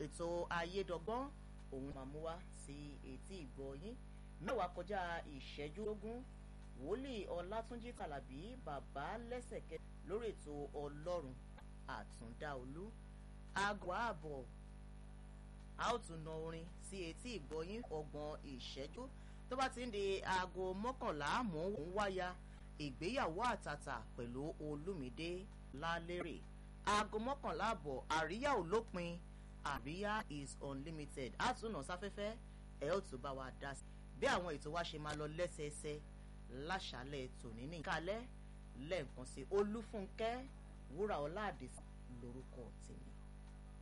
ètò ayédọgbọ́n òun máa mú wá sí etí ìgbọ́ yín mẹ́wàá kọjá ìṣẹ́jú lógún wòlíì ọlátúnjí kàlàbí bàbá lẹ́sẹ̀kẹ́ lórí ètò ọlọ́run àtúndáolú aago ààbọ̀ a ó tún na orin sí etí ìgbọ́yín ọgbọ̀n ìṣẹ́jú tó bá ti ń di aago mọ́kànlá mọ́ òun wáyà ìgbéyàwó àtàtà pẹ̀lú olúmídé lálérè aago mọ́kànlá àbọ̀ àríyá ò lópin àríyá is unlimited á tún nà sáfẹ́fẹ́ ẹ̀ ó tún bá wa dá sí bí àwọn ètò wa ṣe máa lọ lẹ́sẹẹsẹ láṣálẹ̀ tòní ní ìkálẹ̀ lẹ́ẹ̀kan sí olúfúnkẹ́ wúrà ọlá àdìsí lórúkọ tèmi.